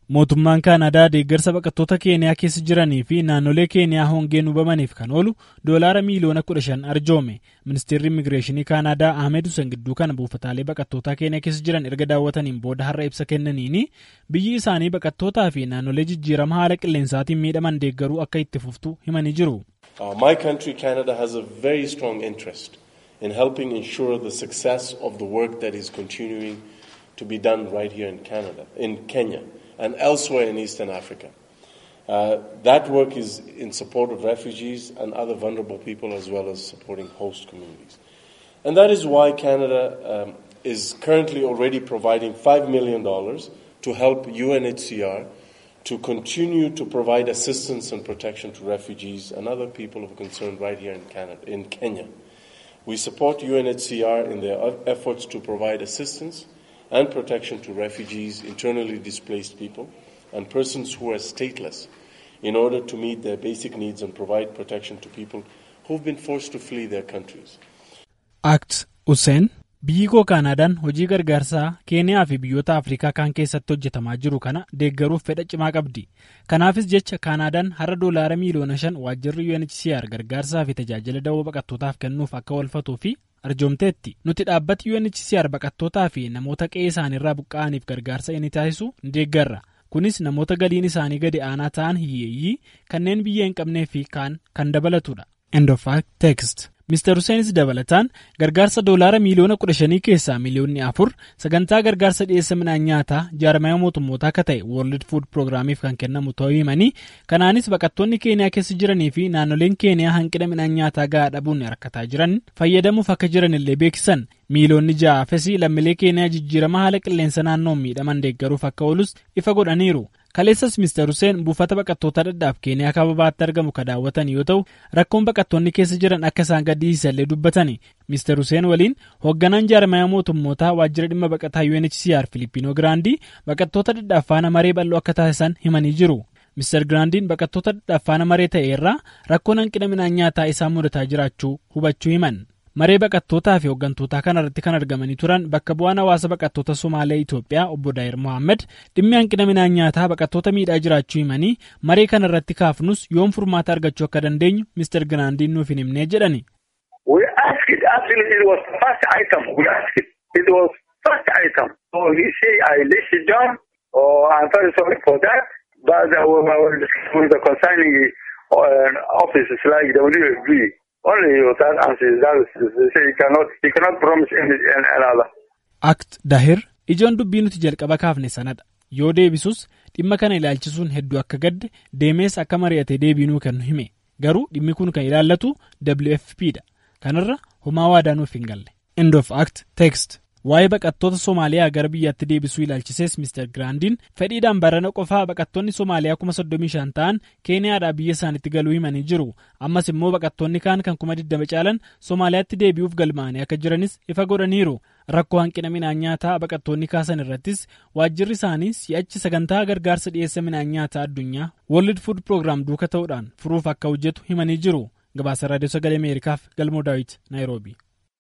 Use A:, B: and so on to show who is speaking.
A: Mootummaan Kaanadaa deeggarsa baqattoota Keeniyaa keessa jiranii fi naannolee Keeniyaa hongeen hubamaniif kan oolu doolaara miiliyoona kudha shan arjoome. Ministeerri Immigireeshinii Kaanadaa Ahmed Hussein gidduu kana buufataalee baqattootaa Keeniyaa keessa jiran erga daawwataniin booda har'a ibsa kennaniini biyyi isaanii baqattootaa fi naannolee jijjiirama haala qilleensaatiin miidhaman deeggaruu akka itti fuftu himanii jiru.
B: My country Canada has a very strong interest in helping ensure the success of the work that is continuing to be done right here in Canada, in Kenya. and elsewhere in Eastern Africa. Uh, that work is in support of refugees and other vulnerable people as well as supporting host communities. And that is why Canada um, is currently already providing $5 million to help UNHCR to continue to provide assistance and protection to refugees and other people of concern right here in, Canada, in Kenya. We support UNHCR in their efforts to provide assistance and protection to refugees, internally displaced people, and persons who are stateless in order to meet their basic needs and provide protection to people who've been forced to flee their countries.
A: Act Hussein biyyi koo Kaanaadaan hojii gargaarsaa Keeniyaa fi biyyoota Afrikaa kaan keessatti hojjetamaa jiru kana deeggaruuf fedha cimaa qabdi. Kanaafis jecha Kaanaadaan har'a doolaara miiliyoona shan waajjirri UNHCR gargaarsaa fi tajaajila dawoo baqattootaaf kennuuf akka walfatuu fi arjoomteetti nuti dhaabbati UNHCR baqattootaa fi namoota qe'ee isaaniirraa buqqa'aniif gargaarsa inni taasisu ni deeggarra. Kunis namoota galiin isaanii gadi aanaa ta'an hiyyeeyyii kanneen biyya hin qabnee fi kaan kan dabalatudha. End of fact text. Mr. Huseenis dabalataan gargaarsa doolaara miiliyoona kudha shanii keessaa miiliyoonni afur sagantaa gargaarsa dhiyeessa midhaan nyaataa jaarmaya mootummootaa akka ta'e World Food Programmiif kan kennamu ta'uu himanii kanaanis baqattoonni Keeniyaa keessa jiranii fi naannoleen Keeniyaa hanqina midhaan nyaataa gahaa dhabuun rakkataa jiran fayyadamuuf akka jiran illee beeksisan miiliyoonni ja'aafis lammiilee Keeniyaa jijjiirama haala qilleensa naannoon miidhaman deeggaruuf akka oolus ifa godhaniiru. Kaleessas Mr. Hussein buufata baqattoota dadhaaf Keeniyaa kababaatti argamu ka daawwatan yoo ta'u rakkoon baqattoonni keessa jiran akka isaan gaddisiisallee dubbatani. Mr. Hussein waliin hoogganaan jaarmaya mootummootaa waajjira dhimma baqataa UNHCR Filippino Giraandii baqattoota dadhaaf faana maree bal'oo akka taasisan himanii jiru. Mr. Giraandiin baqattoota dadhaaf faana maree ta'e irraa rakkoon hanqina midhaan nyaataa isaan mudataa jiraachuu hubachuu himan. maree baqattootaa fi hooggantoota kanarratti kan argamanii turan bakka bu'aan hawaasa baqattoota somaalee Itoophiyaa obbo Daayir Mohaammed dhimmi hanqina midhaan nyaataa baqattoota miidhaa jiraachuu himanii maree kanarratti kaafnus yoom furmaata argachuu akka dandeenyu Mr. Giraandiin nuuf hin himnee jedhani.
C: We asked actually it was first item we asked it was first item so he say I list it down oh I'm very sorry for that but I will discuss with the concerning uh, offices like WFP only that answer that is they say he cannot he cannot promise any another.
A: Act Dahir ijoon dubbii nuti jalqaba kaafne sanadha. Yoo deebisus dhimma kana ilaalchisuun hedduu akka gadde deemees akka mari'ate deebiinuu kennu hime. Garuu dhimmi kun kan ilaallatu WFP dha. Kanarra homaa waadaa nuuf hin galle. End of Act Text. Waa'ee baqattoota Somaaliyaa gara biyyaatti deebisuu ilaalchisees Mr. Giraandiin fedhiidhaan barana qofaa baqattoonni Somaaliyaa kuma soddomii shan ta'an Keeniyaadhaa biyya isaaniitti galuu himanii jiru. Ammas immoo baqattoonni kaan kan kuma digdama caalan Somaaliyaatti deebi'uuf galmaa'anii akka jiranis ifa godhaniiru. Rakkoo hanqina midhaan nyaataa baqattoonni kaasan irrattis waajjirri isaanii si'achi sagantaa gargaarsa dhiyeessa midhaan nyaataa addunyaa World Food Program duuka ta'uudhaan furuuf akka hojjetu himanii jiru. Gabaasa Raadiyoo Sagalee Ameerikaaf Galmoo Daawit, Naayiroobii.